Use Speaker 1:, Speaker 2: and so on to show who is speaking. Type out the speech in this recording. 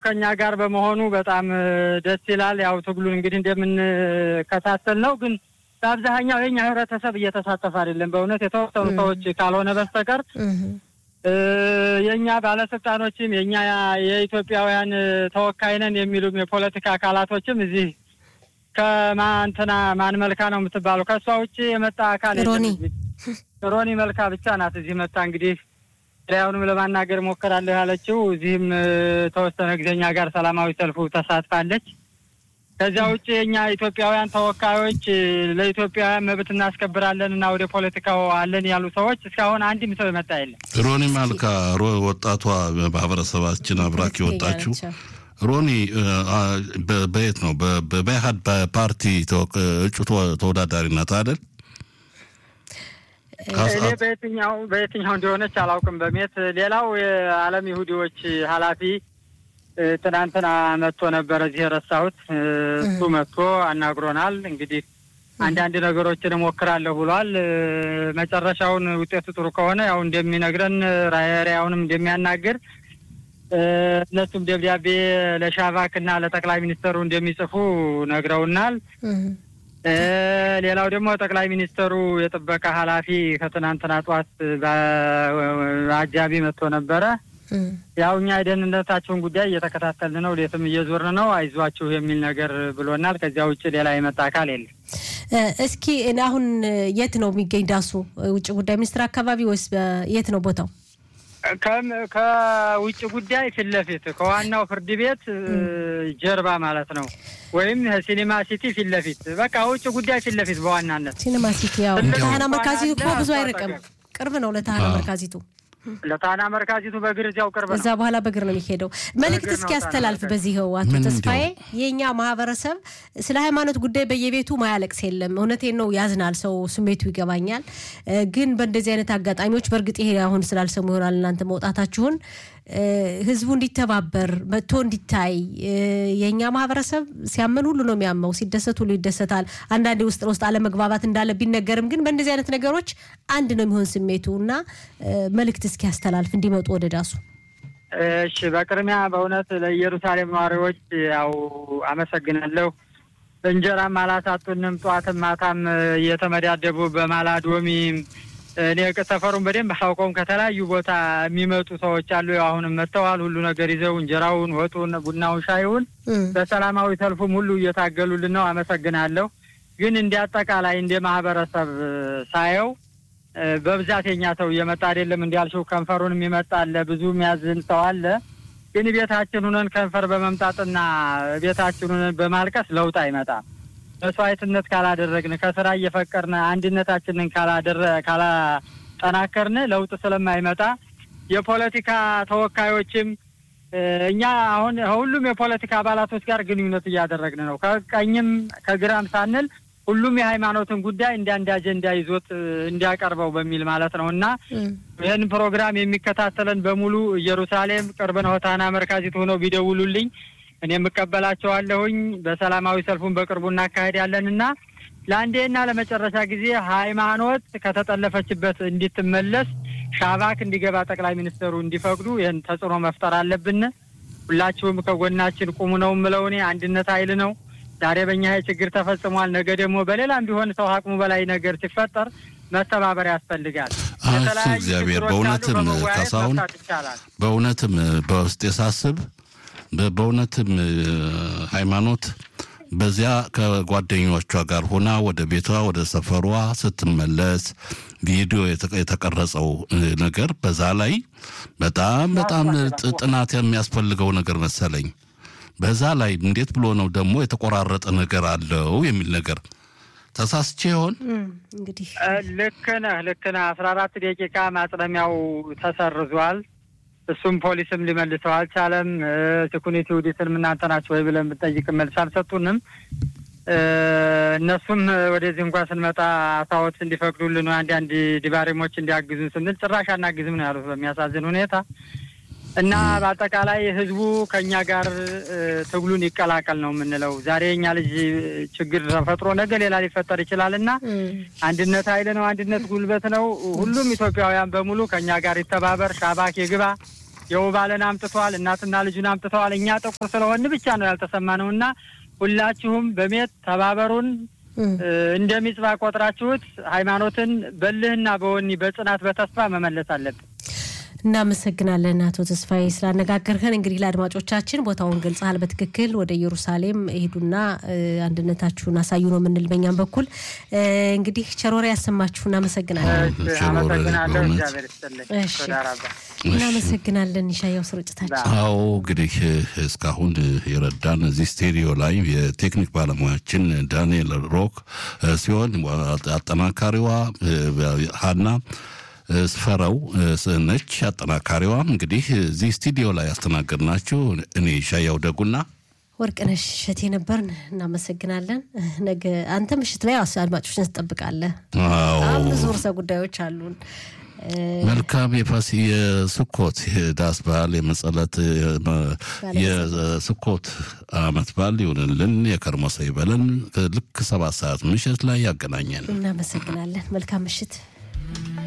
Speaker 1: ከኛ ጋር በመሆኑ በጣም ደስ ይላል። ያው ትግሉን እንግዲህ እንደምንከታተል ነው። ግን በአብዛኛው የኛ ህብረተሰብ እየተሳተፈ አይደለም። በእውነት የተወሰኑ ሰዎች ካልሆነ በስተቀር የእኛ ባለስልጣኖችም የእኛ የኢትዮጵያውያን ተወካይ ነን የሚሉም የፖለቲካ አካላቶችም እዚህ ከማንትና ማን መልካ ነው የምትባለው ከእሷ ውጭ የመጣ አካል
Speaker 2: ሮኒ
Speaker 1: ሮኒ መልካ ብቻ ናት እዚህ መጣ እንግዲህ ላዩንም ለማናገር ሞከራለሁ ያለችው እዚህም ተወሰነ ጊዜኛ ጋር ሰላማዊ ሰልፉ ተሳትፋለች። ከዚያ ውጭ የእኛ ኢትዮጵያውያን ተወካዮች ለኢትዮጵያውያን መብት እናስከብራለን እና ወደ ፖለቲካው አለን ያሉ ሰዎች እስካሁን አንድም ሰው የመጣ የለም።
Speaker 3: ሮኒ ማልካ ወጣቷ ማህበረሰባችን አብራክ የወጣችው ሮኒ በየት ነው? በኢህአድ ፓርቲ እጩ ተወዳዳሪ ናት አይደል?
Speaker 1: እኔ በየትኛው በየትኛው እንደሆነች አላውቅም። በሜት ሌላው የዓለም ይሁዲዎች ኃላፊ ትናንትና መጥቶ ነበረ እዚህ የረሳሁት። እሱ መጥቶ አናግሮናል። እንግዲህ አንዳንድ ነገሮችን እሞክራለሁ ብሏል። መጨረሻውን ውጤቱ ጥሩ ከሆነ ያው እንደሚነግረን ራያውንም እንደሚያናግር እነሱም ደብዳቤ ለሻቫክ እና ለጠቅላይ ሚኒስተሩ እንደሚጽፉ ነግረውናል። ሌላው ደግሞ ጠቅላይ ሚኒስተሩ የጥበቃ ኃላፊ ከትናንትና ጠዋት በአጃቢ መጥቶ ነበረ። ያው እኛ የደህንነታቸውን ጉዳይ እየተከታተልን ነው፣ ሌትም እየዞርን ነው፣ አይዟችሁ የሚል ነገር ብሎናል። ከዚያ ውጭ ሌላ የመጣ አካል የለም።
Speaker 2: እስኪ አሁን የት ነው የሚገኝ ዳሱ? ውጭ ጉዳይ ሚኒስትር አካባቢ ወይስ የት ነው ቦታው?
Speaker 1: ከውጭ ጉዳይ ፊት ለፊት ከዋናው ፍርድ ቤት ጀርባ ማለት ነው። ወይም ሲኒማ ሲቲ ፊት ለፊት በቃ ውጭ ጉዳይ ፊት ለፊት በዋናነት
Speaker 2: ሲኒማ ሲቲ። ያው ለታህና መርካዚቱ እኮ ብዙ አይርቅም፣ ቅርብ ነው ለታህና መርካዚቱ።
Speaker 1: ለታህና መርካዚቱ በእግር እዚያው ቅርብ ነው።
Speaker 2: እዛ በኋላ በእግር ነው የሚሄደው። መልእክት እስኪ ያስተላልፍ በዚህው አቶ ተስፋዬ። የእኛ ማህበረሰብ ስለ ሃይማኖት ጉዳይ በየቤቱ ማያለቅስ የለም። እውነቴን ነው፣ ያዝናል። ሰው ስሜቱ ይገባኛል። ግን በእንደዚህ አይነት አጋጣሚዎች በእርግጥ ይሄ አሁን ስላልሰሙ ይሆናል እናንተ መውጣታችሁን ህዝቡ እንዲተባበር መጥቶ እንዲታይ የእኛ ማህበረሰብ ሲያመን ሁሉ ነው የሚያመው፣ ሲደሰት ሁሉ ይደሰታል። አንዳንዴ ውስጥ ለውስጥ አለመግባባት እንዳለ ቢነገርም ግን በእንደዚህ አይነት ነገሮች አንድ ነው የሚሆን ስሜቱ እና መልእክት እስኪ ያስተላልፍ እንዲመጡ ወደ ዳሱ።
Speaker 1: እሺ፣ በቅድሚያ በእውነት ለኢየሩሳሌም ነዋሪዎች ያው አመሰግናለሁ። እንጀራም አላሳጡንም። ጠዋትም ማታም እየተመዳደቡ በማላዶሚም እኔ ሰፈሩን በደንብ አላውቀውም። ከተለያዩ ቦታ የሚመጡ ሰዎች አሉ። አሁንም መጥተዋል። ሁሉ ነገር ይዘው እንጀራውን፣ ወጡን፣ ቡናውን፣ ሻይውን በሰላማዊ ሰልፉም ሁሉ እየታገሉልን ነው። አመሰግናለሁ። ግን እንደ አጠቃላይ እንደ ማህበረሰብ ሳየው በብዛት የኛ ሰው እየመጣ አይደለም። እንዳልሽው ከንፈሩን የሚመጣ አለ፣ ብዙ የሚያዝን ሰው አለ። ግን ቤታችን ሁነን ከንፈር በመምጣትና ቤታችን ሁነን በማልቀስ ለውጥ አይመጣም። መስዋዕትነት ካላደረግን ከስራ እየፈቀርን አንድነታችንን ካላደረ ካላጠናከርን ለውጥ ስለማይመጣ የፖለቲካ ተወካዮችም እኛ አሁን ሁሉም የፖለቲካ አባላቶች ጋር ግንኙነት እያደረግን ነው። ከቀኝም ከግራም ሳንል ሁሉም የሃይማኖትን ጉዳይ እንደ አንድ አጀንዳ ይዞት እንዲያቀርበው በሚል ማለት ነው እና ይህን ፕሮግራም የሚከታተለን በሙሉ ኢየሩሳሌም ቅርብ ነው ታና መርካዚት ሆነው ቢደውሉልኝ እኔ የምቀበላቸዋለሁኝ። በሰላማዊ ሰልፉን በቅርቡ እናካሄዳለን እና ለአንዴና ለመጨረሻ ጊዜ ሃይማኖት ከተጠለፈችበት እንድትመለስ ሻባክ እንዲገባ ጠቅላይ ሚኒስትሩ እንዲፈቅዱ ይህን ተጽዕኖ መፍጠር አለብን። ሁላችሁም ከጎናችን ቁሙ ነው የምለው እኔ። አንድነት ኃይል ነው። ዛሬ በእኛ ይሄ ችግር ተፈጽሟል። ነገ ደግሞ በሌላም ቢሆን ሰው አቅሙ በላይ ነገር ሲፈጠር መተባበር ያስፈልጋል።
Speaker 3: እግዚአብሔር በእውነትም ካሳሁን በእውነትም በውስጤ ሳስብ በእውነትም ሃይማኖት በዚያ ከጓደኞቿ ጋር ሆና ወደ ቤቷ ወደ ሰፈሯ ስትመለስ ቪዲዮ የተቀረጸው ነገር በዛ ላይ በጣም በጣም ጥናት የሚያስፈልገው ነገር መሰለኝ። በዛ ላይ እንዴት ብሎ ነው ደግሞ የተቆራረጠ ነገር አለው የሚል ነገር ተሳስቼ ይሆን?
Speaker 2: እንግዲህ
Speaker 1: ልክ ነህ፣ ልክ ነህ። አስራ አራት ደቂቃ ማጽለሚያው ተሰርዟል። እሱም ፖሊስም ሊመልሰው አልቻለም። ሴኩሪቲ ውዲትንም እናንተ ናቸው ወይ ብለን ብንጠይቅ መልስ አልሰጡንም። እነሱም ወደዚህ እንኳን ስንመጣ አሳዎት እንዲፈቅዱልን አንዳንድ ዲባሬሞች እንዲያግዙን ስንል ጭራሽ አናግዝም ነው ያሉት በሚያሳዝን ሁኔታ እና በአጠቃላይ ህዝቡ ከእኛ ጋር ትግሉን ይቀላቀል ነው የምንለው። ዛሬ የኛ ልጅ ችግር ተፈጥሮ ነገ ሌላ ሊፈጠር ይችላል እና አንድነት ኃይል ነው፣ አንድነት ጉልበት ነው። ሁሉም ኢትዮጵያውያን በሙሉ ከእኛ ጋር ይተባበር። ሻባክ ይግባ። የውባለን አምጥተዋል፣ እናትና ልጁን አምጥተዋል። እኛ ጥቁር ስለሆን ብቻ ነው ያልተሰማነው እና ሁላችሁም በሜት ተባበሩን። እንደ ሚጽባ ቆጥራችሁት ሃይማኖትን በልህና በወኒ በጽናት በተስፋ መመለስ አለብን።
Speaker 2: እናመሰግናለን አቶ ተስፋዬ ስላነጋገርህን። እንግዲህ ለአድማጮቻችን ቦታውን ገልጸሃል በትክክል ወደ ኢየሩሳሌም ሄዱና አንድነታችሁን አሳዩ ነው የምንል በኛም በኩል እንግዲህ ቸሮሬ ያሰማችሁ። እናመሰግናለን።
Speaker 1: አመሰግናለሁ። እግዚአብሔር ይስጥልኝ።
Speaker 2: እናመሰግናለን። ይሻያው ስርጭታችን
Speaker 3: አዎ እንግዲህ እስካሁን የረዳን እዚህ ስቱዲዮ ላይ የቴክኒክ ባለሙያችን ዳንኤል ሮክ ሲሆን አጠናካሪዋ ሀና ስፈረው ነች። አጠናካሪዋ እንግዲህ እዚህ ስቱዲዮ ላይ ያስተናገድናችሁ እኔ ሻያው ደጉና
Speaker 2: ወርቅነሽ እሸቴ ነበርን። እናመሰግናለን። ነገ አንተ ምሽት ላይ አድማጮችን ትጠብቃለህ። በጣም ብዙ ርዕሰ ጉዳዮች አሉን።
Speaker 3: መልካም የፋሲ የስኮት የዳስ በዓል የመጸለት የስኮት አመት በዓል ይሁንልን። የከርሞ ሰው ይበለን። ልክ ሰባት ሰዓት ምሽት ላይ ያገናኘን።
Speaker 2: እናመሰግናለን። መልካም ምሽት።